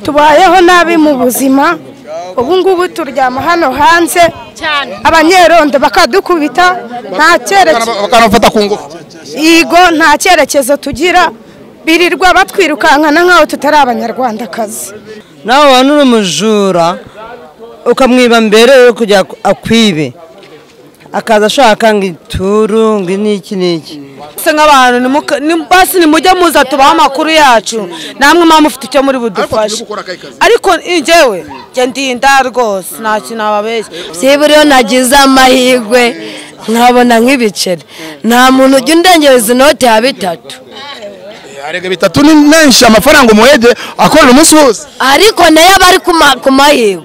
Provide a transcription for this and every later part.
tubayeho nabi mu buzima ubu ngubu turyama hano hanze abanyerondo bakadukubita nta cyerekezo bakanafata ku ngufu yego nta cyerekezo tugira birirwa batwirukankana nk'aho tutari abanyarwandakazi nawe wabona uri umujura ukamwiba mbere yo kujya akwibe akaza ashaka ngo ituru ngo n'iki n'iki se nk'abantu nimuka- ni- basi nimujye muza tubahe amakuru yacu namwe mwaba mufite icyo muri budufashe ariko njyewe njye ndinda rwose nta kintu nababeshya byiburiyeho nagize amahirwe nkabona nk'ibiceri nta muntu ujya undengereza inoti ya bitatu arega bitatu ni menshi amafaranga umuhege akorera umunsi wose ariko nayo aba ari ku ma- ku mahirwe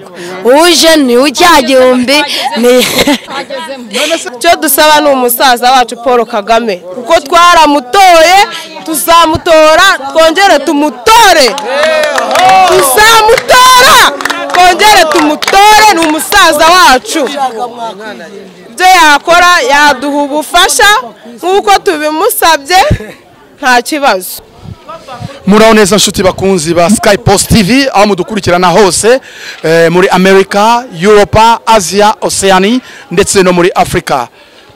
uje ni ucya gihumbi ni icyo dusaba ni umusaza wacu paul kagame kuko twaramutoye tuzamutora twongere tumutore tuzamutora twongere tumutore ni umusaza wacu ibyo yakora yaduha ubufasha nk'uko tubimusabye nta kibazo muraho neza nshuti bakunzi ba sky post tv aho mudukurikirana hose eh, muri amerika europa asia oceani ndetse no muri afurika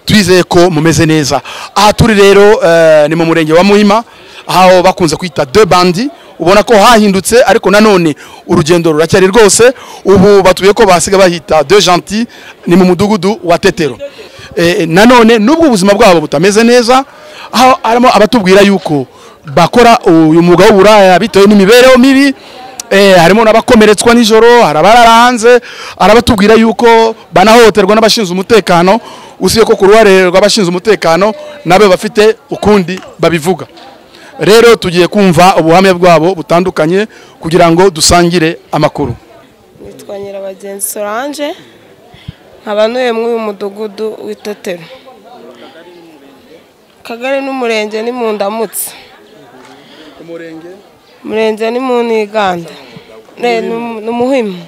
twizeye ko mumeze neza aha turi rero eh, ni mu murenge wa muhima aho bakunze kwita de bandi ubona ko hahindutse ariko nanone urugendo ruracyari rwose ubu batuye ko basiga bahita de gentil ni mu mudugudu wa tetero Eh, nanone nubwo ubuzima bwabo butameze neza aho harimo abatubwira yuko bakora uyu mwuga w'uburaya bitewe n'imibereho mibi eh, harimo n'abakomeretswa nijoro hari abarara hanze hari abatubwira yuko banahohoterwa n'abashinzwe umutekano usibye ko ku ruhare rw'abashinzwe umutekano nabo bafite ukundi babivuga rero tugiye kumva ubuhamya bwabo butandukanye kugira ngo dusangire amakuru nitwa nyirabagenzi solange nkaba ntuye muri uyu mudugudu w'itetero akagari n'umurenge ni mu ndamutse umurenge ni mu ntiganda ni umuhimu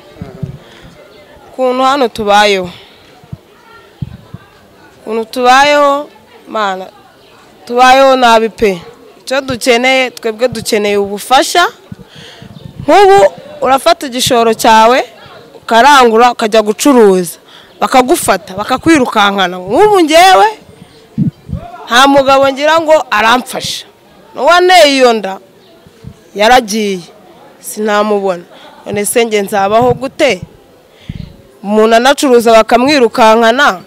ukuntu hano tubayeho ukuntu tubayeho mana tubayeho nabi pe icyo dukeneye twebwe dukeneye ubufasha nk'ubu urafata igishoro cyawe ukarangura ukajya gucuruza bakagufata bakakwirukankana nk'ubu ngewe nta mugabo ngira ngo aramfasha n'uwanteye iyo nda yaragiye sinamubona none se njye nzabaho gute umuntu anacuruza bakamwirukankana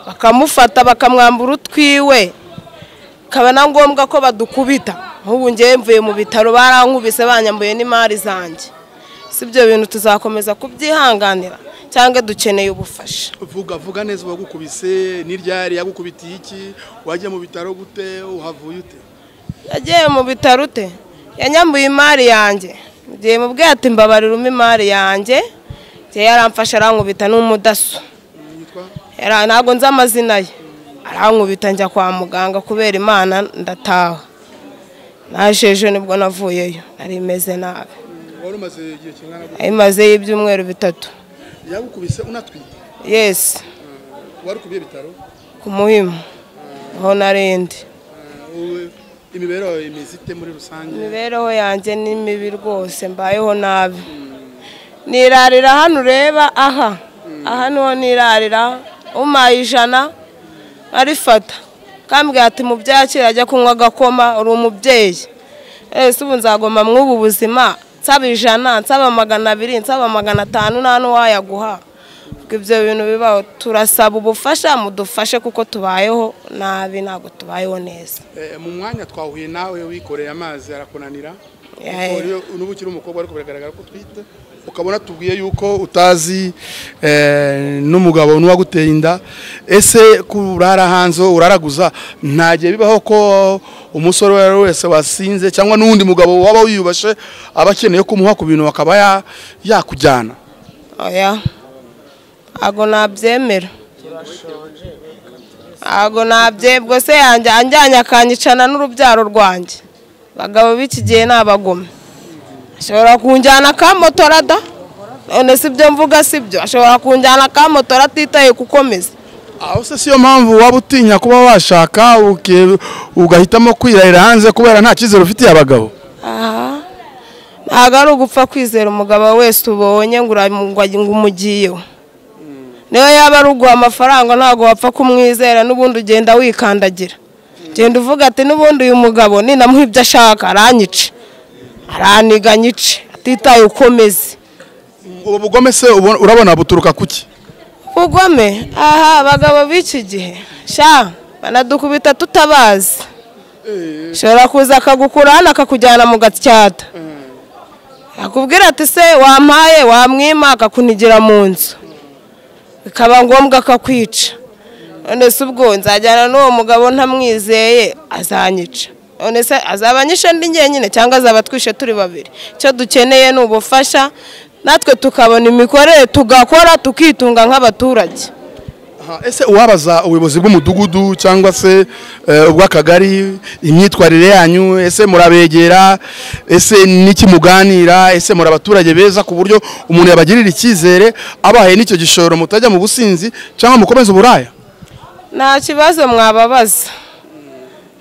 bakamufata bakamwambura utwiwe bikaba na ngombwa ko badukubita nk'ubu ngewe mvuye mu bitaro barankubise banyambuye n'imari zanjye si ibyo bintu tuzakomeza kubyihanganira cyangwa dukeneye ubufasha vuga vuga neza uwagukubise n'iryari yagukubitiye iki wajya mu bitaro gute uhavuye ute yagiye mu bitaro ute yanyambuye imari yanjye mugiye mu bwate mbabariramo imari yanjye njye yaramfashe arankubita n'umudaso Yara- ntabwo nzi amazina ye arankubita njya kwa muganga kubera imana ndataha naje ejo nibwo navuyeyo nari imeze nabi wari umaze igihe kingana gute ayimazeyo ibyumweru bitatu yagukubise unatwite yesi wari ukubiye bitaro ku muhimu aho narindi imibereho imeze ite muri rusange imibereho yanjye ni mibi rwose mbayeho nabi nirarira hano ureba aha aha niho nirarira umpaye ijana arifata kambwira ati mu byakira ajya kunywa agakoma uri umubyeyi ese ubu nzagoma mw'ubu buzima nsaba ijana nsaba magana abiri nsaba magana atanu nta n'uwayaguha ubwo ibyo bintu bibaho turasaba ubufasha mudufashe kuko tubayeho nabi ntabwo tubayeho neza Eh, mu mwanya twahuye nawe wikoreye amazi arakunanira Yeah. Kuko rero n'ubu ukiri umukobwa ariko biragaragara ko utwite ukabona tubwiye yuko utazi eh, n'umugabo n'uwaguteye inda ese kurara hanze uraraguza nta gihe bibaho ko umusore uwo ari we wese wasinze cyangwa n'undi mugabo waba wiyubashe aba akeneye kumuha ku bintu akaba ya- yakujyana oya ntabwo nabyemera ntabwo nabye se yanjye anjyanye akanyicana n'urubyaro rwanjye abagabo b'iki gihe ni abagome ashobora kunjyana akamotorada none si byo mvuga si byo ashobora kunjyana akamotora atitaye gukomeza aho se siyo mpamvu waba utinya kuba washaka uke- ugahitamo kwirarira hanze kubera nta cyizere ufitiye abagabo aha nta ntabwo ari ugupfa kwizera umugabo wese ubonye ngo uramu- ngo umugiyeho niyo yaba ari uguha amafaranga ntabwo wapfa kumwizera n'ubundi ugenda wikandagira genda uvuga ati n'ubundi uyu mugabo ninamuha ibyo ashaka aranyice araniga nyice atitaye ukomeze ubu bugome se ubona- urabona buturuka kuki ubugome aha abagabo b'iki gihe sha banadukubita tutabazi ushobora kuza akagukura hano akakujyana mu gatyata akubwira ati se wampaye wamwima akakunigira mu nzu bikaba ngombwa akakwica none se ubwo nzajyana n'uwo mugabo ntamwizeye azanyica none se azaba anyishe ndi njyenyine cyangwa azaba atwishe turi babiri icyo dukeneye ni ubufasha natwe tukabona imikorere tugakora tukitunga nk'abaturage Aha, ese uwabaza ubuyobozi bw'umudugudu cyangwa se eh, ubw'akagari imyitwarire yanyu ese murabegera ese n'iki muganira ese muri abaturage beza ku buryo umuntu yabagirira icyizere abahaye n'icyo gishoro mutajya mu businzi cyangwa mukomeze uburaya nta kibazo mwababaza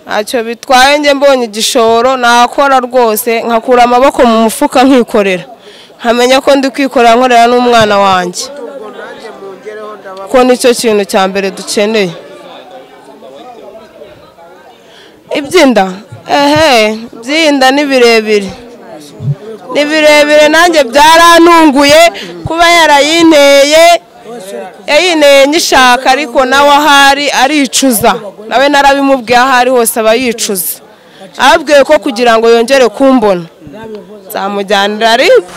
ntacyo bitwaye njye mbonye igishoro nakora rwose nkakura amaboko mu mufuka nkikorera nkamenya ko ndi kwikorera nkorera n'umwana wanjye ko nicyo kintu cya mbere dukeneye iby'inda ehe iby'inda ni birebire ni birebire nanjye byarantunguye kuba yarayinteye yayinteye nyishaka ariko nawe ahari aricuza nawe narabimubwiye aho ari hose aba yicuza ababwiye ko kugira ngo yongere kumbona nzamujyanira ariko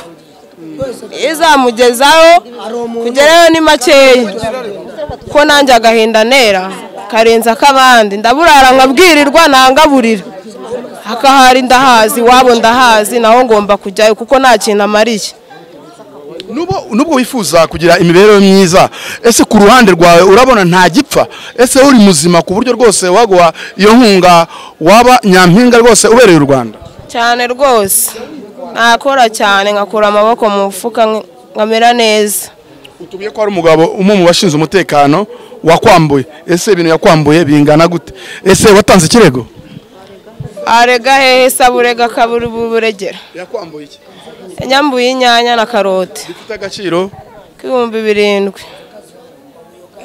izamugezaho kugerayo ni makeya ko nanjye agahinda ntera karenze ak'abandi ndaburara nkabwirirwa nangaburira akahari ndahazi iwabo ndahazi naho ngomba kujyayo kuko nta kintu amariye Nubo- nubwo wifuza kugira imibereho myiza ese ku ruhande rwawe urabona nta gipfa ese uri muzima ku buryo rwose waguha iyo nkunga waba nyampinga rwose ubereye u rwanda cyane rwose nakora cyane nkakura amaboko mu mufuka nk- nkamera neza utubwiye ko hari umugabo umwe mu bashinzwe umutekano wakwambuye ese ibintu yakwambuye bingana gute ese watanze ikirego arega hehe se aburega akabura buregera yakwambuye iki yanyambuye inyanya na karoti gifite agaciro k'ibihumbi birindwi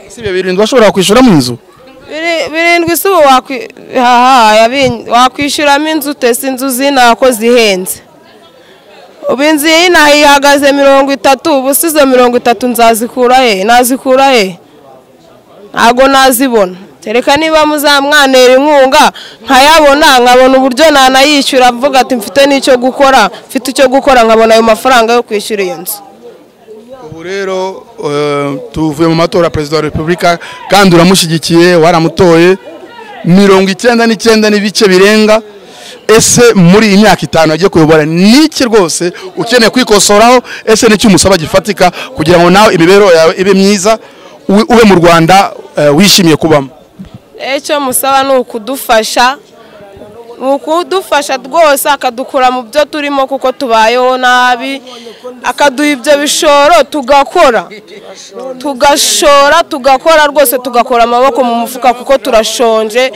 si ibyo birindwi washobora kwishyura mu nzu Biri- birindwi si ubu wakwi- haha, yabi- wakwishyuramo inzu utese inzu zinako zihenze ubu inzu iyi ihagaze mirongo itatu ubu si izo mirongo itatu nzazikura he nazikura he ntabwo nazibona kereka niba muzamwanera inkunga nkayabona nkabona uburyo nanayishyura mvuga ati mfite n'icyo gukora mfite icyo gukora nkabona ayo mafaranga yo kwishyura iyo nzu ubu rero eh, tuvuye mu matora ya perezida wa repubulika kandi uramushyigikiye waramutoye mirongo icyenda n'icyenda n'ibice birenga ese muri iyi myaka itanu yagiye kuyobora n'iki rwose ukeneye kwikosoraho ese n'icyo umusaba gifatika kugira ngo nawe imibereho yawe ibe myiza u- ube mu rwanda eh, wishimiye kubamo icyo musaba ni ukudufasha ni ukudufasha rwose akadukura mu byo turimo kuko tubayeho nabi akaduha ibyo bishoro tugakora tugashora tugakora rwose tugakora amaboko mu mufuka kuko turashonje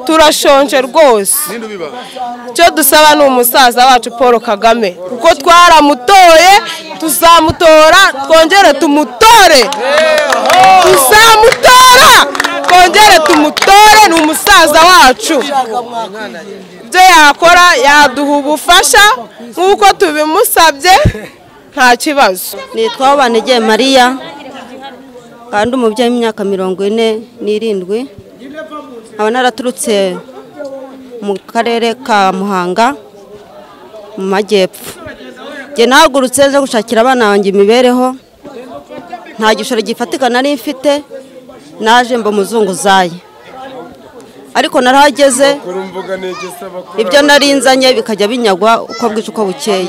turashonje rwose icyo dusaba ni umusaza wacu paul kagame kuko twaramutoye tuzamutora twongere tumutore tuzamutora twongere tumutore ni umusaza wacu ibyo yakora yaduha ubufasha nk'uko tubimusabye nta kibazo nitwa Banegeye mariya kandi umubyeyi w'imyaka mirongo ine n'irindwi nkaba naraturutse mu karere ka muhanga mu majyepfo njye nahagurutse nze gushakira abana banjye imibereho nta gishoro gifatika nari mfite naje mba umuzunguzayi ariko narahageze ibyo nari nzanye bikajya binyagwa uko bwije uko bukeye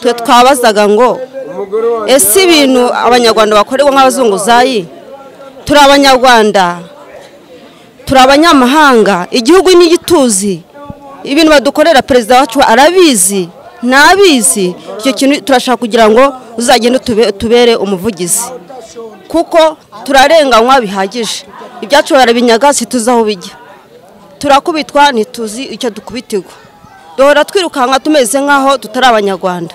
twe twabazaga ngo ese ibintu abanyarwanda bakorerwa nk'abazunguzayi turi abanyarwanda turi abanyamahanga igihugu ni igituzi ibintu badukorera perezida wacu arabizi ntabizi icyo kintu turashaka kugira ngo uzagende utube- utubere umuvugizi kuko turarenganywa bihagije ibyacu barabinyaga situzi aho bijya turakubitwa ntituzi icyo dukubitirwa duhora twirukanka tumeze nk'aho tutari abanyarwanda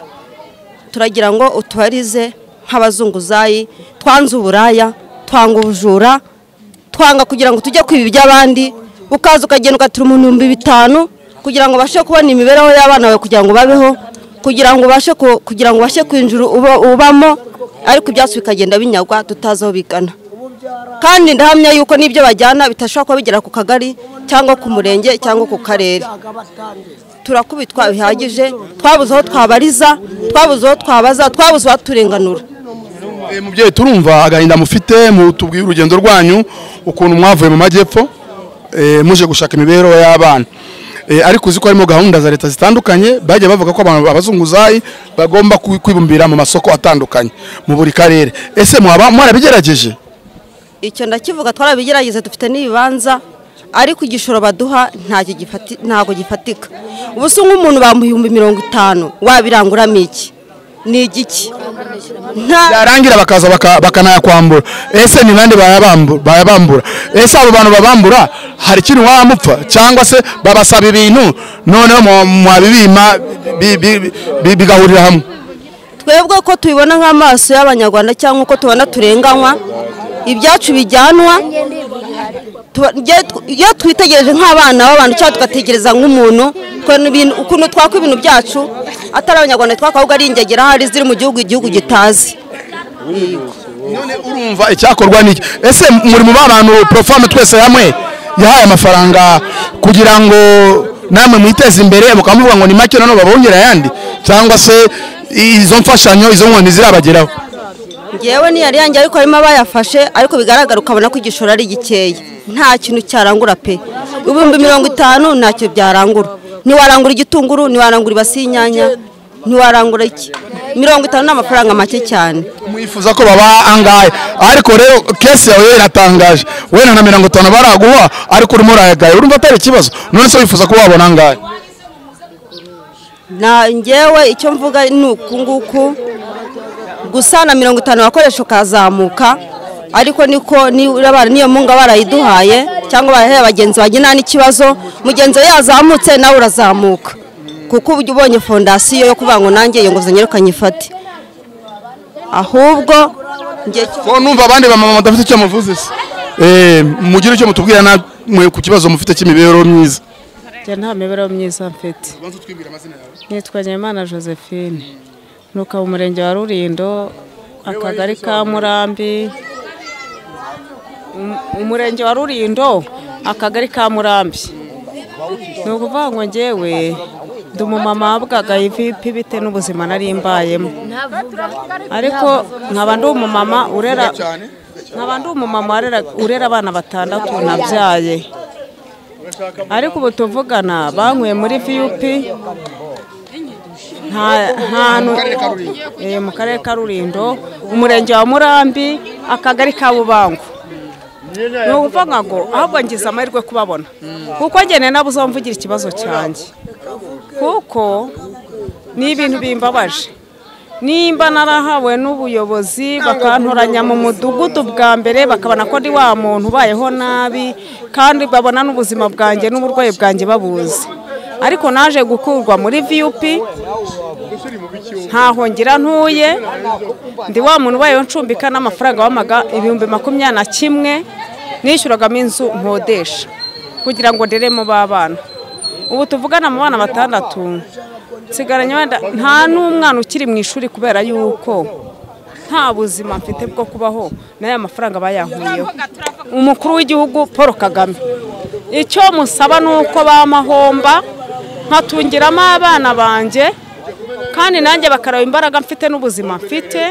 turagira ngo utubarize nk'abazunguzayi twanze uburaya twanga ubujura twanga kugira ngo tujye kwiba iby'abandi ukaza ukagenda ugatira umuntu ibihumbi bitanu kugira ngo ubashe kubona imibereho y'abana bawe kugira ngo babeho kugira ngo ubashe ku- kugira ngo ubashe kwinjira uba- ubamo ariko ibyatsi bikagenda binyagwa tutazi aho bigana kandi ndahamya yuko n'ibyo bajyana bitashobora kuba bigera ku kagari cyangwa ku murenge cyangwa ku karere turakubitwa bihagije twabuze aho twabariza twabuze aho twabaza twabuze abaturenganura Eh, mubyeyi turumva agahinda mufite mu tubwire urugendo rwanyu ukuntu mwavuye mu majyepfo eh, muje gushaka imibereho y'abana Eh, ariko uzi ko harimo gahunda za leta zitandukanye bagiye bavuga ko abantu abazunguzayi bagomba kwi- kwibumbira mu masoko atandukanye mu buri karere ese mwaba mwarabigerageje icyo ndakivuga twarabigerageza dufite n'ibibanza ariko igishoro baduha ntacyo gifati- ntabwo gifatika ubu se nk'umuntu bamuha ibihumbi mirongo itanu wabiranguramo iki ni igiki nta byarangira bakaza baka- bakanayakwambura ese ni bande bayabambu- bayabambura ese abo bantu babambura hari ikintu wamupfa cyangwa se babasaba ibintu noneho mwa- mwabibima bi- bi- bi- bigahurira hamwe twebwe ko tubibona nk'amaso y'abanyarwanda cyangwa uko tubona turenganywa ibyacu bijyanwa tuba- njye- iyo twitegereje nk'abana b'abantu cyangwa tugategereza nk'umuntu ukuntu ibintu- ukuntu twakwa ibintu byacu atari abanyarwanda twakwa ahubwo ari ingegera ahari ziri mu gihugu igihugu gitazi none urumva icyakorwa niki ese muri mu bantu profame twese hamwe yahaye amafaranga kugira ngo namwe mwiteze imbere mukamuvuga ngo ni make nanone babongera ayandi cyangwa se izo mfashanyo izo nkoni zirabageraho ngewe niyari yanjye ariko harimo abayafashe ariko bigaragara ukabona ko igishoro ari gikeya nta kintu cyarangura pe ibihumbi mirongo itanu ntacyo byarangura ntiwarangura igitunguru ntiwarangura ibasi y'inyanya ntiwarangura iki mirongo itanu ni amafaranga make cyane mwifuza ko baba angahe ariko rero kesi yawe yo iratangaje wenda na mirongo itanu baraguha ariko urimo urayagaye urumva atari ikibazo none se wifuza ko wabona angahe na ngewe icyo mvuga ni uku nguku gusa na mirongo itanu agakoresho kazamuka ariko niko niba bara- niyo munga barayiduhaye cyangwa barahaye abagenzi bagira nta n'ikibazo mugenzi we yazamutse nawe urazamuka kuko uba ubonye fondasiyo yo kuvuga ngo nanjye iyo nguzanyo reka nyifate ahubwo njye cyo- ko numva abandi bamama badafite icyo muvuze se Eh, mugire icyo mutubwira namwe ku kibazo mufite cy'imibereho myiza njye nta mibereho myiza mfite nitwa nyemana josephine nuka mu murenge wa rurindo akagari ka murambi Um- umurenge wa rurindo akagari ka murambi ni ukuvuga ngo ngewe ndi umumama wabwaga ivipi bite n'ubuzima nari mbayemo ariko nkaba ndi umumama urera nkaba ndi umumama warera- urera abana batandatu nabyaye ariko ubu tuvugana bankuye muri viyupi nta hantu Eh, mu karere ka rurindo umurenge wa murambi akagari ka bubangu ni ukuvuga ngo ahubwo ngize amahirwe kubabona kuko ngene nabo uzamvugira ikibazo cyanjye kuko ni ibintu bimbabaje nimba narahawe n'ubuyobozi bakantoranya mu mudugudu bwa mbere bakabona ko ndi wa muntu ubayeho nabi kandi babona n'ubuzima bwanjye n'uburwayi bwanjye babuzi ariko naje gukurwa muri viyupi ntaho ngira ntuye ndi wa muntu ubayeho ncumbika n'amafaranga wamaga ibihumbi makumyabiri na kimwe nishyuragamo inzu nkodesha kugira ngo nderemo b'abana ubu tuvugana mu bana batandatu nsigaranye wenda nta n'umwana ukiri mu ishuri kubera yuko nta buzima mfite bwo kubaho n'aya mafaranga bayankuyeho umukuru w'igihugu paul kagame icyo musaba ni uko bamahomba nkatungiramo abana banjye kandi nanjye bakaraba imbaraga mfite n'ubuzima mfite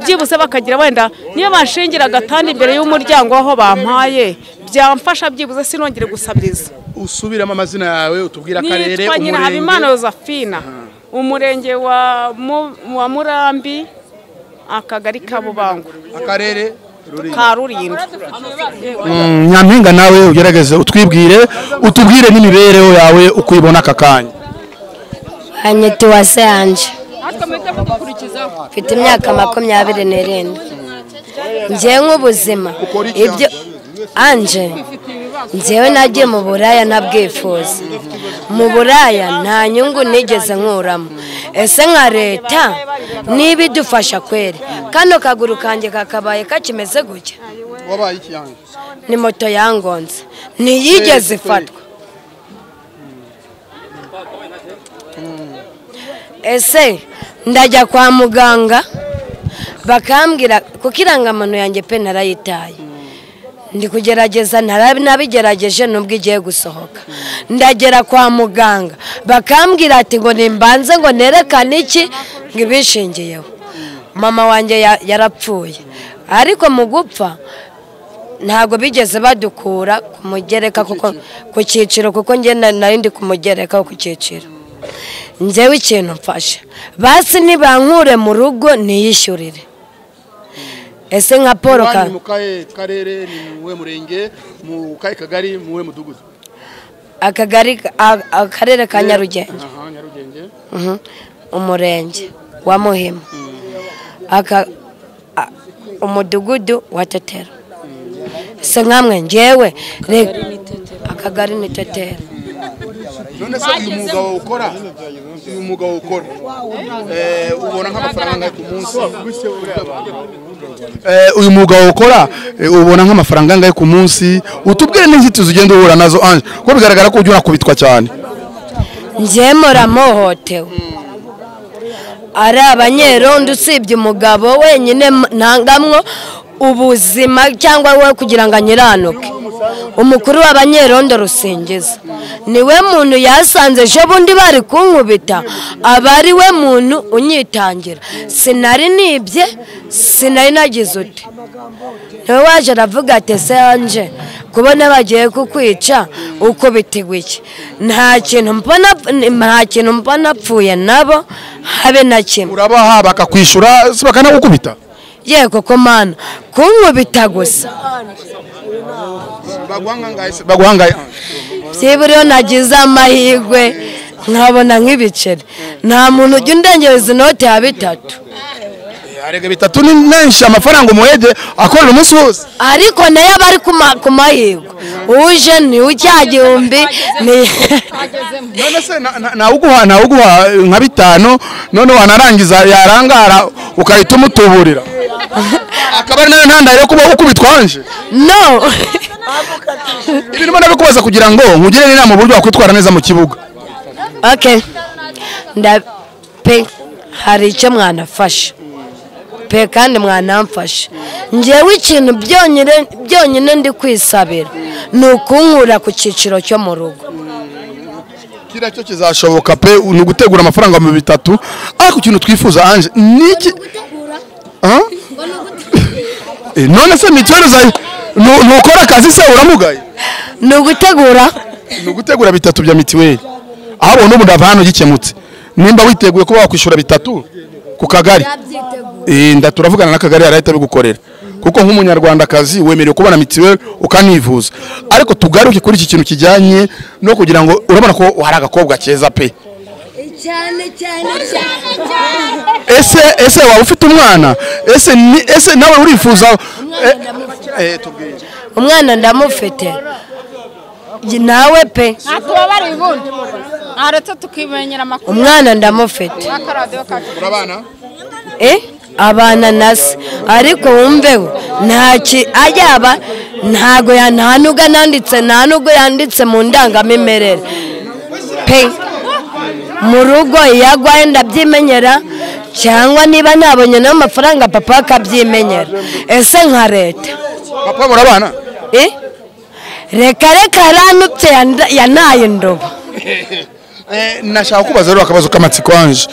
byibuze bakagira wenda niyo banshingira agatanda imbere y'umuryango w'aho bampaye byamfasha byibuze sinongere gusabiriza usubiramo amazina yawe utubwire akarere nitwa nyirahabimana josephine umurenge wa Mu- wa murambi akagari ka bubango akarere ka rulindo nyampinga nawe ugerageze utwibwire utubwire n'imibereho yawe uko uyibona aka kanya hanyiti wa seyanje mfite imyaka makumyabiri n'irindwi njye nk'ubuzima ibyo anje ngewe nagiye mu buraya ntabwifuza mu buraya nta nyungu nigeze nkuramo ese nka leta niba idufasha kweri kano kaguru kanjye kakabaye kakimeze gutya wabaye iki yanjye ni moto yangonze ntiyigeze ifatwa ese ndajya kwa muganga bakambwira kuko irangamuntu yanjye pe narayitaye ndi kugerageza ntara- nabigerageje nubwo igiye gusohoka ndagera kwa muganga bakambwira ati ngo nimbanze ngo nerekane iki ngo ibishingiyeho mama wanjye ya- yarapfuye ariko mu gupfa ntabwo bigeze badukura ku mugereka kuko ku cyiciro kuko njye na- nari ndi ku mugereka wo ku cyiciro njyewe ikintu mfasha basi nibankure mu rugo niyishyurire ese nka paul Banki Kagame mu kahe karere ni mu we murenge mu kahe kagari mu we mudugudu akagari a- akarere ka nyarugenge aha nyarugenge Mhm. umurenge wa muhima Aka- a- umudugudu wa tetero se nkamwe njyewe re- akagari ni tetero none se uyu mwuga wawe ukora uyu mwuga wawe ukora eh, ubona nk'amafaranga ku munsi Eh, uyu mwuga wawe ukora eh, ubona nk'amafaranga angahe ku munsi utubwire n'inzitizi ugenda uhura nazo anje kuko bigaragara ko ujya unakubitwa cyane njyewe muramuhotewe ari abanyerondo usibye umugabo wenyine m- ntangamwo ubuzima cyangwa we kugira ngo anyiranuke umukuru w'abanyerondo rusingiza niwe muntu yasanze ejo bundi bari kunkubita aba ari we muntu unyitangira sinari nibye sinari nagize uti niwe waje aravuga ati ese yanje kubona bagiye kukwica uko bitigwa iki nta kintu mbona nta kintu mbona apfuye nabo habe na kimwe urabaha bakakwishyura si bakanagukubita ye koko mana kunkubita gusa baguhangaye byiburiyo nagize amahirwe nkabona nk'ibiceri nta muntu ujya undengereza inoti ya bitatu arega bitatu ni menshi amafaranga umuhege akorera umunsi wose ariko nayo aba ari ku ma- ku mahirwe uje ni ucya gihumbi ni none se na- na- nawuguha nawuguha eh, nka bitanu none wanarangiza yarangara ukahita umutuburira akaba ari nayo ntandaro yo kuba ukubitwa wanje no ibi ndimo ndabikubaza kugira ngo nkugire inama uburyo wakwitwara neza mu kibuga okay nda pe hari icyo mwanafasha pe kandi mwanamfasha njyewe ikintu byonyine byonyine ndi kwisabira ni ukunkura ku cyiciro cyo mu rugo kiriya cyo kizashoboka pe ni ugutegura amafaranga mu bitatu ariko ikintu twifuza anje ni iki Ah? Eh, none se mituweli zayo nu- nukora akazi se uramugaye ni ugutegura ni ugutegura bitatu bya mituweli aho ubona ubu ndava hano gikemutse nimba witeguye kuba wakwishyura bitatu ku kagari Eh, nda turavugana n'akagari arahita bigukorera kuko nk'umunyarwandakazi wemerewe kubona mituweli ukanivuza ariko tugaruke kuri iki kintu kijyanye no kugira ngo urabona ko hari agakobwa keza pe ese ese waba ufite umwana ese ni ese nawe urifuza eh, eh, tubwire. umwana ndamufite nawe pe ntitubabare ubundi ntaretse tukimenyera amakuru umwana ndamufite ya karadiyo kacu eh abana na se ariko wumveho ntaki ajyaba ntago ya- nta nubwo nanditse nta nubwo yanditse mu ndangamimerere pe mu rugo iyo agwaye ndabyimenyera cyangwa niba nabonye n'amafaranga papa akabyimenyera ese nka leta papa murabana eh reka reka ranutse yanaye indobo Eh, nashaka kubaza rero akabazo k'amatsiko anje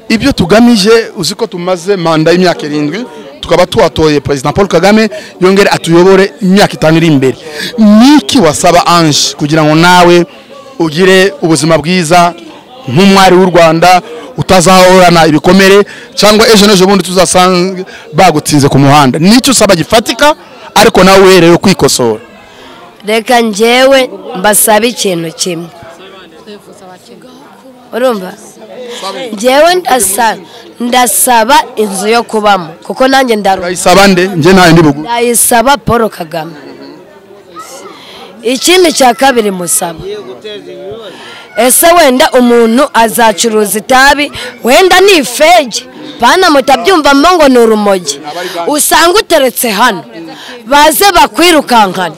ibyo tugamije uzi ko tumaze manda y'imyaka irindwi tukaba twatoye perezida paul kagame yongere atuyobore imyaka itanu iri imbere niki wasaba anje kugira ngo nawe ugire ubuzima bwiza nk'umwari w'u rwanda utazahorana ibikomere cyangwa ejo n'ejo bundi tuzasange bagutsinze ku muhanda nicyo usaba gifatika ariko nawe uhereye kwikosora reka njyewe mbasaba ikintu kimwe urumva njyewe ndasa- ndasaba inzu yo kubamo kuko nanjye ndaru urayisaba nde njye ntayo ndi bugu ndayisaba paul kagame ikindi cya kabiri musaba ese wenda umuntu azacuruza itabi wenda ni ifege pana mutabyumvamo ngo ni urumogi usanga uteretse hano baze bakwirukankana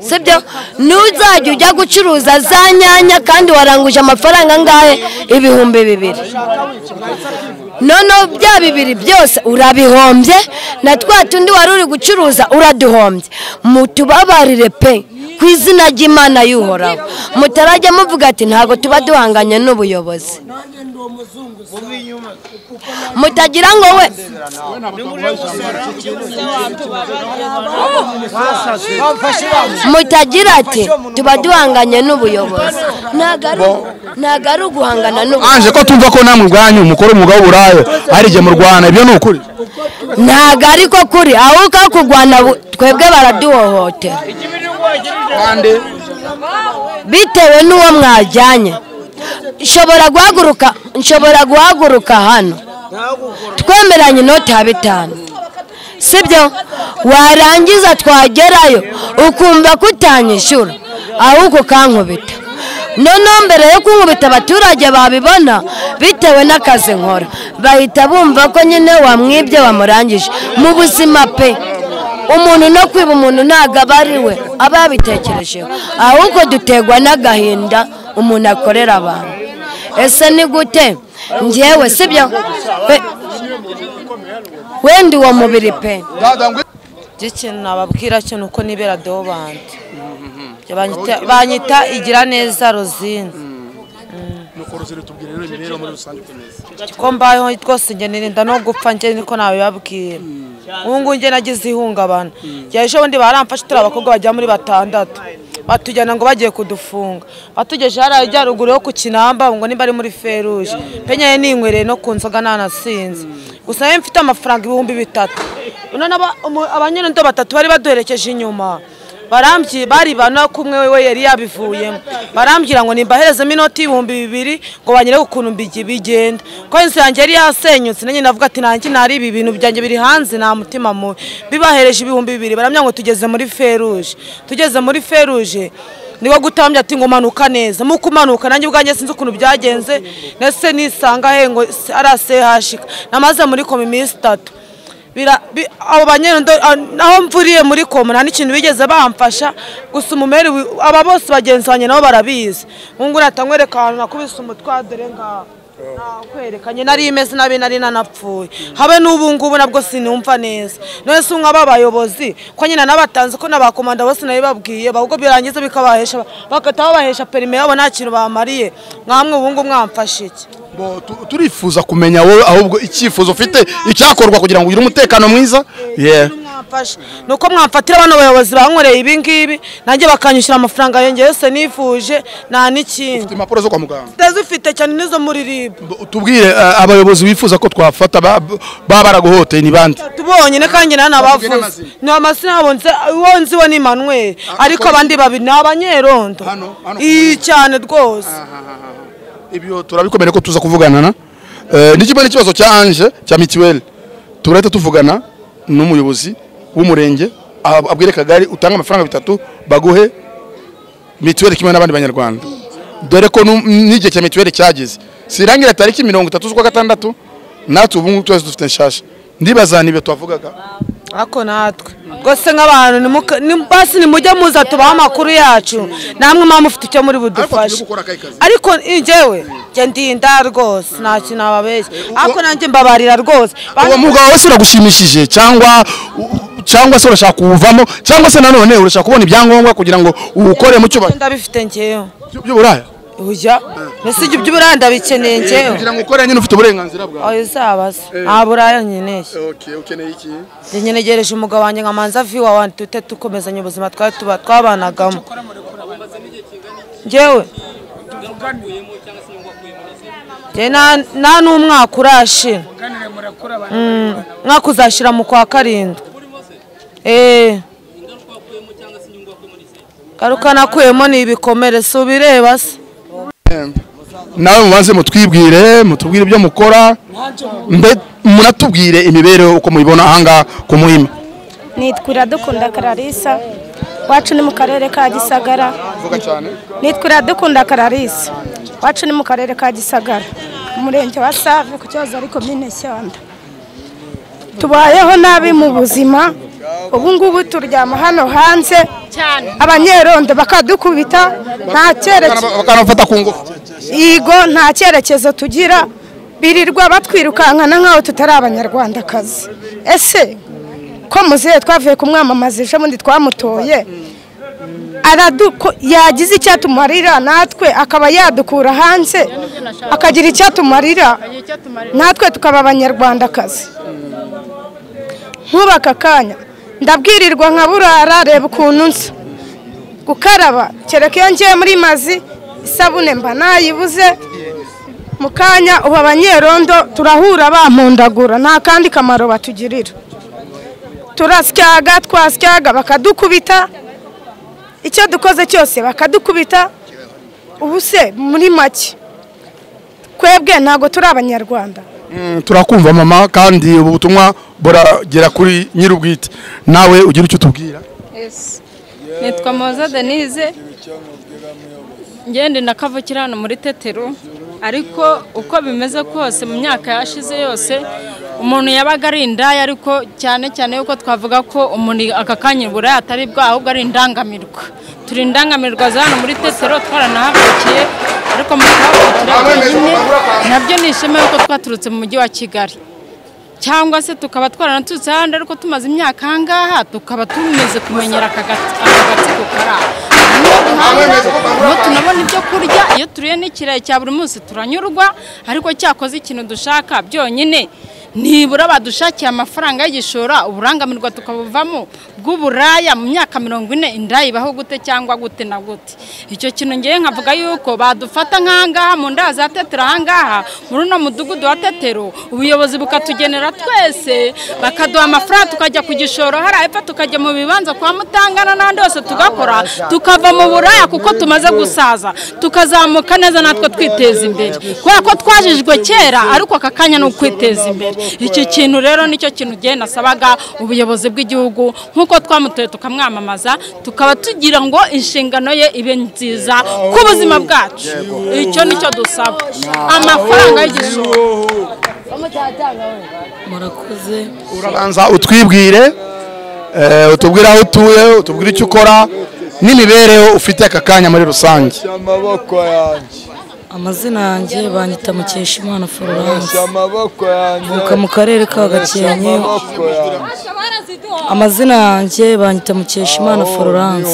sibyo ntuzajya ujya gucuruza za nyanya kandi waranguje amafaranga angahe ibihumbi bibiri noneho bya bibiri byose urabihombye na twa tundi wari uri gucuruza uraduhombye mutubabarire pe ku izina ry'imana y'uhoraho mutarajya muvuga ati ntabwo tuba duhanganye n'ubuyobozi mutagira ngo we mutagira ati tuba duhanganye n'ubuyobozi ntabwo ari ntabwo ari uguhangana anje ko n'ubuyobozi tumva ko namwe ubwanyu mukora umwuga w'uburaya hari igihe murwana ibyo ni ukuri ntabwo ariko kuri ahubwo ko kurwana bu- twebwe baraduhohotera kandi bitewe n'uwo mwajyanye nshobora guhaguruka nshobora guhaguruka hano twemeranye inoti ya bitanu sibyo warangiza twagerayo ukumva ko utanyishyura ahubwo ukankubita noneho mbere yo kunkubita abaturage babibona bitewe n'akazi nkora bahita bumva ko nyine wamwibye wamurangije mu buzima pe umuntu no kwiba umuntu ntabwo aba ari we aba yabitekerejeho ahubwo dutegwa n'agahinda umuntu akorera abantu ese ni gute ngewe sibyo We- wenda uwo mubiri pe Njye ikintu nababwira cyo ni uko nibera deobante banyita igira neza rozine ko mbayeho rwose njye nirinda no gupfa njye niko nabibabwira ubu ngubu njye nagize ihungabana njye ejo bundi baramfashe turi abakobwa bagera muri batandatu batujyana ngo bagiye kudufunga batugejeje hariya ajya ruguru yo ku kinamba ngo nimba ari muri feruje penye ninywereye no ku nzoga nanasinze gusa nawe mfite amafaranga ibihumbi bitatu none aba- umu- abanyerondo batatu bari baduherekeje inyuma barambyi bari bana kumwe we yari yabivuyemo barambwira ngo nimbaherezemo inoti y'ibihumbi bibiri ngo banyere ukuntu mbigi bigenda ko inzu yanjye yari yasenyutse nanjye navuga ati nanjye nari ibi bintu byanjye biri hanze nta mutima mubi bibahereje ibihumbi bibiri barambwira ngo tugeze muri feruje tugeze muri feruje niko gutambya ati ngo manuka neza muko umanuka nanjye ubwanjye sinzi ukuntu byagenze ndetse nisanga he ngo ari asehashika namaze muri komi iminsi itatu Bira- bi- abo banyerondo a- naho mvuriye muri koma nta n'ikintu bigeze bamfasha gusa umumeri wi- aba bose bagenzi banjye nabo barabizi nkungu natanywereka ahantu nakubise umutwe aha, dore ngaha nakwerekanye nari imeze nabi nari nanapfuye habe n'ubu ngubu nabwo sinumva neza none se umwe abayobozi ko nyine nabatanze ko n'abakomanda bose nabibabwiye ahubwo birangiza bikabahesha bagahita babahesha perime yabo nta kintu bamariye mwamwe ubu ngubu mwamfashe iki bo, tu- turifuza kumenya wowe ahubwo icyifuzo ufite icyakorwa kugira ngo ugire umutekano mwiza yeah. mwamfasha ni uko mwamfatira bano bayobozi bankoreye ibi ngibi nanjye bakanyishyura amafaranga yanjye yose nifuje nta n'ikindi impapuro zo kwa muganga utazifite cyane n'izo muri ribu tubwire eh, abayobozi bifuza ko twafata ba- baba baraguhoteye ni bande tubonyine kandi nawe nabavuze ni amazina yabo nze- uwo nzi we ni manuel ariko abandi babiri ni abanyerondo iyi cyane rwose ibyo turabikomere ko tuza kuvugana na Eh, n'ikimwe n'ikibazo cya anje cya mituweli turahita tuvugana n'umuyobozi w'umurenge ab- abwire kagari utange amafaranga bitatu baguhe mituweli kimwe n'abandi banyarwanda dore ko nu- n'igihe cya mituweli cyageze sirangira tariki mirongo itatu z'ukwa gatandatu natwe ubu ngubu twese dufite nshasha ndibaza nibyo twavugaga ariko natwe rwose nk'abantu nimuka- ni- basi nimujye muza tubaha amakuru yacu namwe mwaba mufite icyo muri budufashe ariko njyewe njye ndinda rwose nta kintu nababeshya ariko nanjye mbabarira rwose uwo mwuga wawe se uragushimishije cyangwa cyangwa se urashaka kuwuvamo cyangwa se nanone urashaka kubona ibyangombwa kugira ngo uwukore mu cyubahiro ndabifite ngewe by'uburaya ujya mbese ibyo by'uburaya ndabikeneye ngewe kugira ngo ukore nyine ufite uburenganzira bwawe ayo uzabaza nta buraya nkeneye ukeneye iki njye nyenegereje umugabo wanjye nkamanza viwa wandi tute dukomezanya ubuzima twari tuba- twabanagamo ngewe njye nta- nta n'umwaka urashira Mm, umwaka uzashira mu kwa karindwi eee ngaruka nakuyemo ni ibikomere si ubireba se nawe mubanze mutwibwire mutubwire ibyo mukora mbe munatubwire imibereho uko muyibona ahangaha ku muhima nitwa iradukunda kararisa wacu ni mu karere ka gisagara vuga cyane nitwa iradukunda kararisi wacu ni mu karere ka gisagara umurenge wa save ku kibazo ariko mine shyanda tubayeho nabi mu buzima ubu ngubu turyama hano hanze abanyerondo bakadukubita nta cyerekezo bakanafata ku ngufu yego nta cyerekezo tugira birirwa batwirukankana nk'aho tutari abanyarwandakazi ese ko muzehe twavuye kumwamamaza ejo bundi twamutoye araduko yagize icyatumarira natwe akaba yadukura hanze akagira icyatumarira natwe tukaba abanyarwandakazi nk'ubu aka kanya ndabwirirwa nka burara reba ukuntu nsa gukaraba kereka iyo ngiye muri mazi isabune mba nayibuze mu kanya ubu abanyerondo turahura bampundagura nta kandi kamaro batugirira turasyaga twasyaga bakadukubita icyo dukoze cyose bakadukubita ubu se muri make twebwe ntabwo turi abanyarwanda Mm, turakumva mama kandi ubu butumwa buragera kuri nyir'ubwite nawe ugira icyo utubwira nitwa moza denise ngende na kavukira hano muri tetero ariko uko bimeze kose mu myaka yashize yose umuntu yabaga ari indaya ariko cyane cyane yuko twavuga ko umuntu aka kanya uburaya atari bwo ahubwo ari indangamirwa turi indangamirwa za hano muri tetero twaranahavukiye ariko mu kuhavukira wenyine nabyo ni ishema yuko twaturutse mu mujyi wa kigali cyangwa se tukaba twaranaturutse ahandi ariko tumaze imyaka aha ngaha tukaba tumaze kumenyera aka gats- aka gatsiko kari aha niyo duhanga niho tunabona ibyo kurya iyo turiye n'ikirayi cya buri munsi turanyurwa ariko cyakoze ikintu dushaka byonyine nibura badushakiye amafaranga y'igishora uburangamirwa tukabuvamo bw'uburaya mu myaka mirongo ine inda ibaho gute cyangwa gute na gute icyo kintu ngewe nkavuga yuko badufata nk'ahangaha mu nda za tetero ahangaha muri uno mudugudu wa tetero ubuyobozi bukatugenera twese bakaduha amafaranga tukajya ku gishoro hariya hepfo tukajya mu bibanza kwa mutangana n'ahandi hose tugakora tukava mu buraya kuko tumaze gusaza tukazamuka neza natwe twiteza imbere kubera ko twajijwe kera ariko aka kanya ni ukwiteza imbere iki kintu rero nicyo kintu ugiye nasabaga ubuyobozi bw'igihugu nk'uko twamutoye tukamwamamaza tukaba tugira ngo inshingano ye ibe nziza ku buzima bwacu icyo nicyo dusaba amafaranga y'igishoro murakoze urabanza utwibwire eh, utubwire aho utuye utubwire icyo ukora n'imibereho ufite aka kanya muri rusange amaboko yanjye amazina yanjye banyita mukeshimana florence amaboko yanjye mvuka mu karere ka gakenke amazina yanjye banyita mukeshimana florence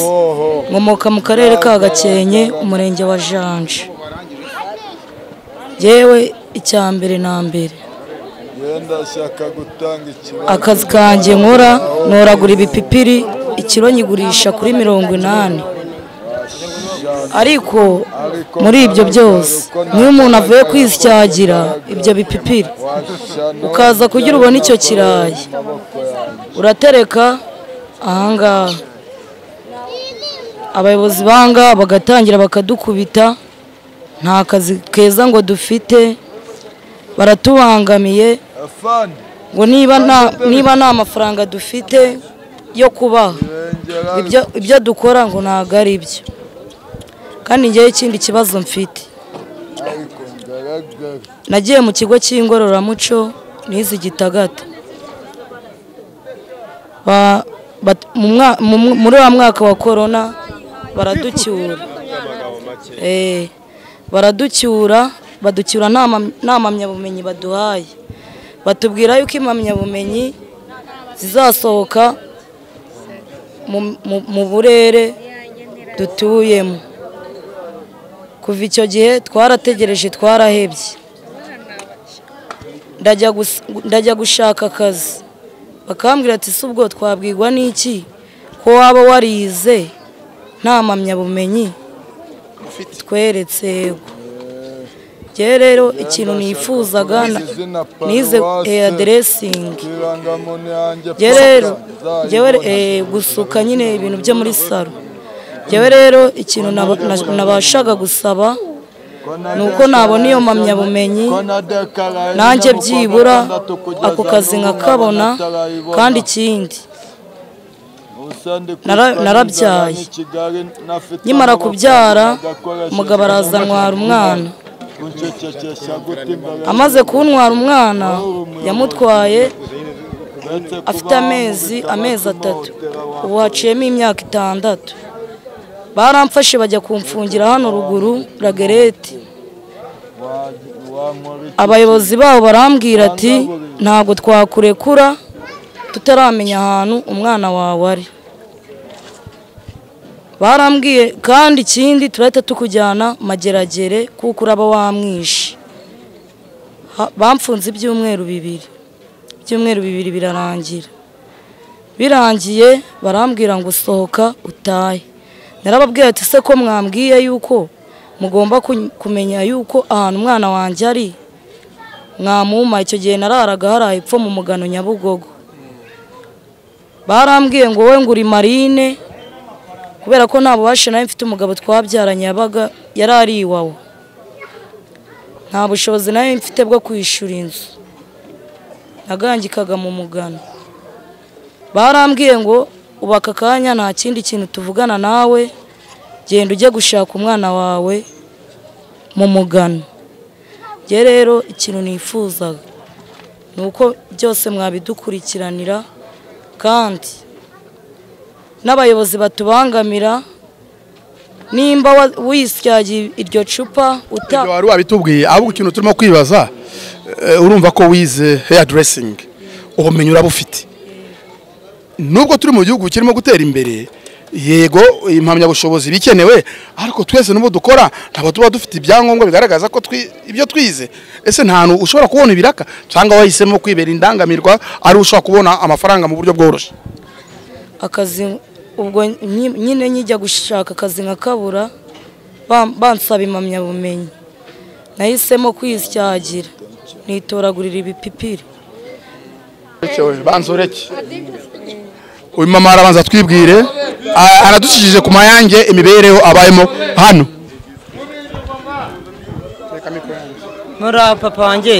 nkomoka mu karere ka gakenke umurenge wa janje yewe icya mbere na mbere yenda ashaka gutanga ikibazo akazi kanjye nkora noragura ibipipiri ikiro nyigurisha kuri mirongo inani ariko muri ibyo byose niyo umuntu avuye kwisyagira ibyo bipipiri ukaza kugira ubona icyo kirayi uratereka ahangaha abayobozi banga bagatangira bakadukubita nta kazi keza ngo dufite baratubangamiye ngo niba nta niba nta mafaranga dufite yo kubaha ibyo- ibyo dukora ngo ntabwo ari byo kandi ngewe ikindi kibazo mfite nagiye mu kigo cy'ingororamuco nize igitagata Ba- bat- mu mwa- mu- mu- muri wa mwaka wa korona baraducyura Eh, baraducyura baducyura nta mam- nta mpamyabumenyi baduhaye batubwira yuko impamyabumenyi zizasohoka mu- mu- mu burere dutuyemo kuva icyo gihe twarategereje twarahebye ndajya gus- ndajya gushaka akazi bakambwira ati si ubwo twabwirwa n'iki ko waba warize nta mpamyabumenyi tweretse yego Njyewe rero ikintu nifuzaga na- nize eh, aderesingi irangamuntu yanjye njye rero njyewe eh, gusuka nyine ibintu byo muri salo njyewe rero ikintu naba- na- nabashaga gusaba ni uko nabona iyo mpamyabumenyi nanjye byibura ako kazi nkakabona kandi ikindi Nara- narabyaye. Nkimara kubyara, umugabo araza antwara umwana. amaze kuntwara umwana yamutwaye afite amezi amezi atatu ubu haciyemo imyaka itandatu baramfashe bajya kumfungira hano ruguru ragereti abayobozi babo barambwira ati ntabwo twakurekura tutaramenya ahantu umwana wawe ari barambwiye kandi ikindi turahita tukujyana mageragere kuko uraba wamwishe Ha- bamfunze ibyumweru bibiri ibyumweru bibiri birarangira birangiye barambwira ngo sohoka utahe narababwiye ati se ko mwambwiye yuko mugomba kun- kumenya yuko ahantu umwana wanjye ari mwamuma icyo gihe nararaga haraye ipfo mu mugano nyabugogo barambwiye ngo wowe ngo uri marine kubera ko nta bubasha nawe mfite umugabo twabyaranye yabaga yari ari iwawe nta bushobozi nawe mfite bwo kwishyura inzu nagangikaga mu mugano barambwiye ngo ubu aka kanya nta kindi kintu tuvugana nawe genda ujye gushaka umwana wawe mu mugano njye rero ikintu nifuzaga ni uko byose mwabidukurikiranira kandi n'abayobozi batubangamira nimba wa- wisyagiye iryo cupa uta Ibyo wari wabitubwiye ahubwo ikintu turimo kwibaza eh, urumva ko wize heya deresingi ubumenyi uraba ufite nubwo turi mu gihugu kirimo gutera imbere yego impamyabushobozi bikenewe ariko twese n'ubu dukora ntabwo tuba dufite ibyangombwa bigaragaza ko twi- ibyo twize ese nta hantu ushobora kubona ibiraka cyangwa wahisemo kwibera indangamirwa ari ushobora kubona amafaranga mu buryo bworoshye akazi ubwo nyi- nyine nkijya gushaka akazi nkakabura bam- bansaba impamyabumenyi nahisemo kwisyagira nitoragurira ibipipiri banzoreke uyu mama arabanza twibwire a- aradukijije ku mayange imibereho abayemo hano muri papa wanjye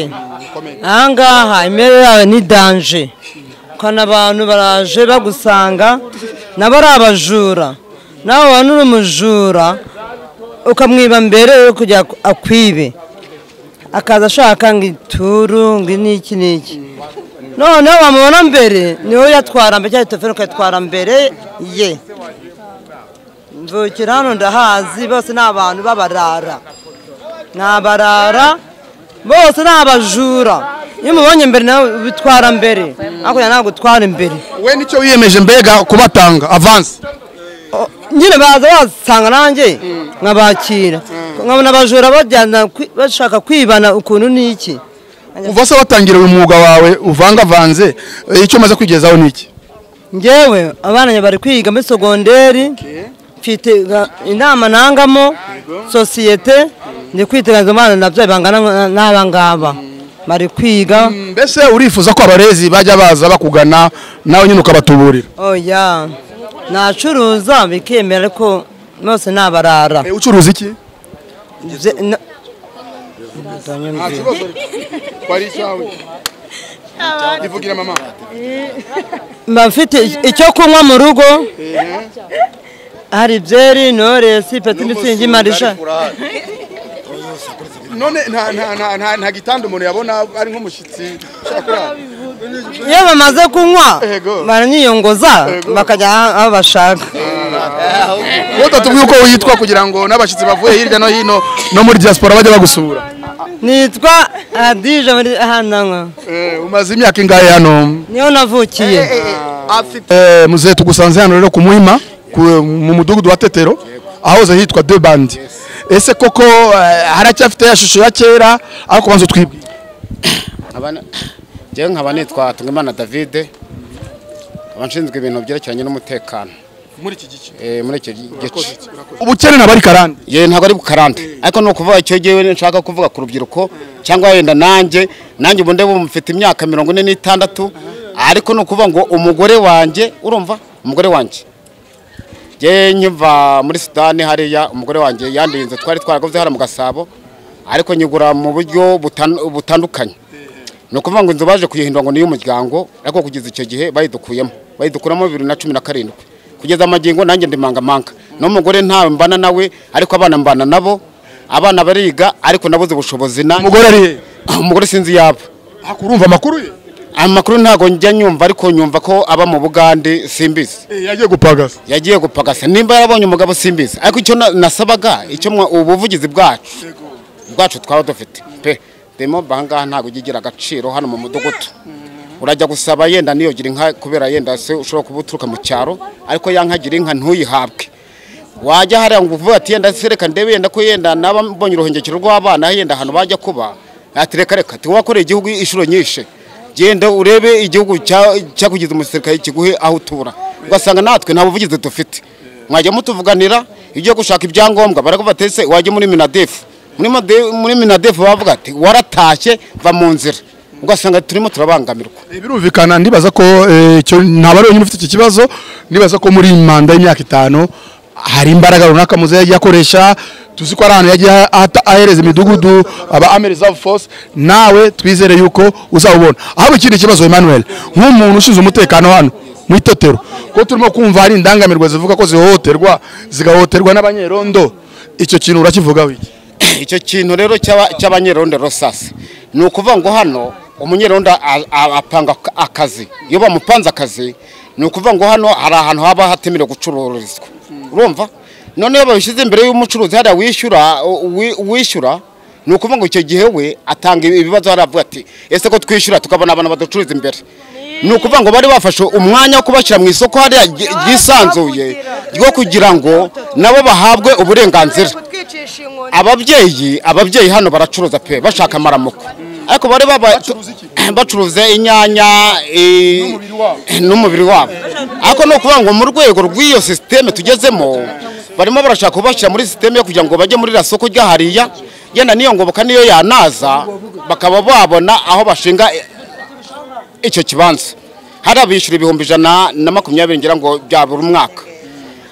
ahangaha imere yawe ni danje ukana abantu baraje bagusanga nabo ari abajura nawe waba uri umujura ukamwiba mbere yo kujya ku- akwibe akaza ashaka ngo ituru ngo n'iki n'iki noneho wamubona mbere niwe yatwara mbere cyangwa telefone ukayitwara mbere ye mvukira hano ndahazi bose ni abantu b'abarara ni abarara bose ni abajura iyo umubonye mbere nawe ubitwara mbere hakurya ntabwo utwara imbere we nicyo wiyemeje mbega kubatanga avansi nyine baza basanga nanjye nkabakira nkabona abajura bajyana kwi- bashaka kwibana ukuntu n'iki uva se watangira uyu mwuga wawe uvangavanze eh, icyo umaze kwigezaho ni iki ngewe abana njye bari kwiga muri sogonderi mfite ga- inama nangamo sosiyete ndi kwiteganya izo bana nabyo bangana nka- n'aba ngaba bari kwiga mbese urifuza ko abarezi bajya baza bakugana nawe nyine ukabatuburira oya nacuruza bikemera ariko bose ni abarara ucuruza iki ivugira mama mba mfite icyo kunywa mu rugo hari byeri noresi peti mitsingi marisha none nta- nta- nta- nta- nta gitanda umuntu yabona ari nk'umushyitsi ushaka kurara. iyo bamaze kunywa baranyiyongoza Yego. bakajya aho bashaka wowe utatubwiye uko witwa kugira ngo n'abashyitsi bavuye hirya no hino no muri diaspora bajya bagusura nitwa adije muri hano umaze imyaka ingahe hano niho navukiye Eh, muzehe tugusanze hano rero ku muhima ku- mu mudugudu wa tetero ahoze hitwa de bandi ese koko eh, haracyafite ya shusho ya kera aho kubanza twibwira Abana- njyewe nkaba nitwa tungimana davide nkaba nshinzwe ibintu byerekeranye n'umutekano muri iki gice muri icyo gice ubukene ntabwo ari karande yewe ntabwo ari bukarande ariko ni ukuvuga icyo gihe nshaka kuvuga ku rubyiruko cyangwa wenda nanjye nanjye ubu ndeba mfite imyaka mirongo ine n'itandatu ariko ni ukuvuga ngo umugore wanjye urumva umugore wanjye njyewe nkiva muri sudani hariya umugore wanjye yandiye inzu twari twaraguze hariya mu gasabo ariko nyigura mu buryo butan- butandukanye ni ukuvuga ngo inzu baje kuyihindura ngo ni iy'umuryango ariko kugeza icyo gihe bayidukuyemo bayidukuramo bibiri na cumi na karindwi kugeza amagingo nanjye ndi mangamanga n'umugore ntawe mbana nawe ariko abana mbana nabo abana bariga ariko nabuze ubushobozi na umugore ari umugore sinzi yaba urumva amakuru ye amakuru ntabwo njya nyumva ariko nyumva ko aba mu bugande simbizi yagiye gupagasa yagiye gupagasa nimba yarabonye umugabo simbizi ariko icyo na- nasabaga icyo mwa- ubuvugizi bwacu bwacu twaba dufite pe demo ahangaha ntabwo ujya igira agaciro hano mu mudugudu urajya gusaba yenda niyogira inka kubera yenda se ushobora kuba uturuka mu cyaro ariko ya nka gira inka ntuyihabwe wajya hariya ngo uvuge ati yenda se reka ndebe yenda ko yenda naba mbonye uruhengekero rw'abana yenda ahantu bajya kuba ati reka reka tiwakoreye igihugu inshuro nyinshi genda urebe igihugu cya- cyakugize umusirikare kiguhe aho utura ugasanga natwe nta buvugizi dufite mwajya mutuvuganira iyo ugiye gushaka ibyangombwa barakuvuga ati ese wajya muri minadefu muri made- muri minadefu bavuga ati waratashye va mu nzira ugasanga turimo turabangamirwa birumvikana ndibaza ko eh, icyo ntabwo ari wenyine ufite iki kibazo ndibaza ko muri iyi manda y'imyaka itanu hari imbaraga runaka muze yagiye akoresha tuzi ko ari ahantu yagiye ahata- ahereza imidugudu aba army reserve force nawe twizere yuko uzawubona ahubwo ikindi kibazo Emmanuel nk'umuntu ushinzwe umutekano hano mu itetero ko turimo kumva hari indangamirwa zivuga ko zihohoterwa zigahohoterwa n'abanyerondo icyo kintu urakivugaho iki icyo kintu rero cy'aba- cy'abanyerondo rosasi ni ukuvuga ngo hano umunyerondo a- a- apanga ak- akazi iyo bamupanze akazi ni ukuvuga ngo hano hari ahantu haba hatemerewe gucururizwa urumva none iyo babishyize imbere y'umucuruzi hariya wishyura wi- wishyura ni ukuvuga ngo icyo gihe we atanga ibibazo hariya avuga ati ese ko twishyura tukabona abantu baducururiza imbere ni ukuvuga ngo bari bafashe umwanya wo kubashyira mu isoko hariya ry- ryisanzuye ryo kugira ngo nabo bahabwe uburenganzira ababyeyi ababyeyi hano baracuruza pe bashaka amaramuko ariko bari baba bacuruza inyanya eh, n'umubiri wabo ariko ni ukuvuga ngo mu rwego rw'iyo sisiteme tugezemo barimo barashaka kubashyira muri sisiteme yo kugira ngo bajye muri iriya soko rya hariya yenda n'iyo ngoboka niyo yanaza bakaba babona aho bashinga eh, icyo kibanza hariya bishyura ibihumbi ijana na makumyabiri ngira ngo bya buri mwaka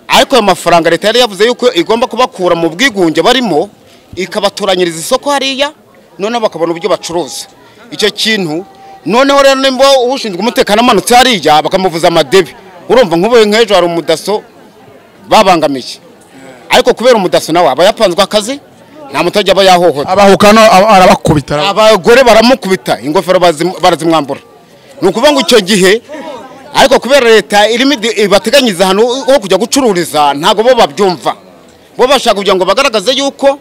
ariko ayo mafaranga leta yari yavuze yuko igomba kubakura mu bwigunge barimo ikabatoranyiriza isoko hariya noneho bakabona uburyo bacuruza icyo kintu noneho rero nimba ushinzwe umutekano amanutse hariya bakamuvuza amadebe urumva nk'ubu nk'ejo hari umudaso babangamiye ariko kubera umudaso nawe aba yapanzwe akazi nta muturage aba yahohotera abahukano arabakubita abagore baramukubita ingofero barazim- barazimwambura ni ukuvuga ngo icyo gihe ariko kubera leta irimo idi- ibateganyiriza ahantu ho kujya gucururiza ntabwo bo babyumva bo bashaka kugira ngo bagaragaze yuko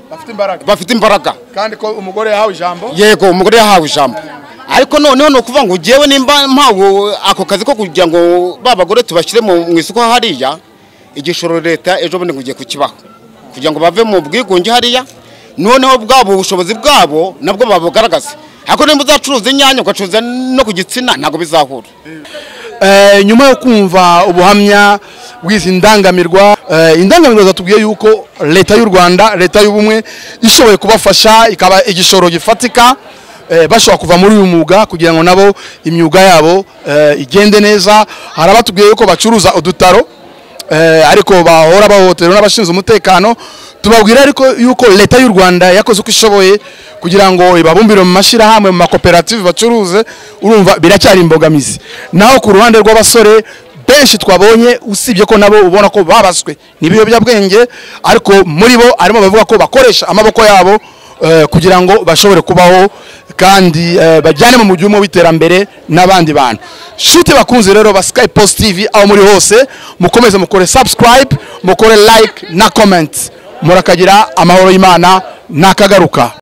bafite imbaraga kandi ko umugore yahawe ijambo yego umugore yahawe ijambo ariko noneho ni ukuvuga ngo ugewe nimba mpawe ako kazi ko kugira ngo ba bagore tubashyire mu mu isoko hariya igishoro leta ejo bundi ngo ugiye kukibaho kugira ngo bave mu bwigunge hariya noneho bwabo ubushobozi bwabo nabwo babugaragaza ariko nimba uzacuruza inyanya ugacuruza no ku gitsina ntabwo bizahura Eh, nyuma yo kumva ubuhamya bw'izi ndangamirwa eh, indangamirwa zatubwiye yuko leta y'u rwanda leta y'ubumwe ishoboye kubafasha ikaba igishoro gifatika eh, bashobora kuva muri uyu mwuga kugira ngo nabo imyuga yabo eh, igende neza hari abatubwiye yuko bacuruza udutaro eh, ariko bahora bahohoterwa n'abashinzwe umutekano tubabwira ariko yuko leta y'u rwanda yakoze uko ishoboye kugira ngo ibabumbire mu mashyirahamwe mu makoperative bacuruze urumva biracyari imbogamizi naho ku ruhande rw'abasore benshi twabonye usibye ko nabo ubona ko babaswe n'ibiyobyabwenge ariko muri bo harimo abavuga ko bakoresha amaboko yabo eh, kugira ngo bashobore kubaho kandi eh, bajyane mu mujyi umwe w'iterambere n'abandi bantu shuti bakunze rero ba sky post tv aho muri hose mukomeze mukore subscribe mukore like na comment murakagira amahoro y'imana nakagaruka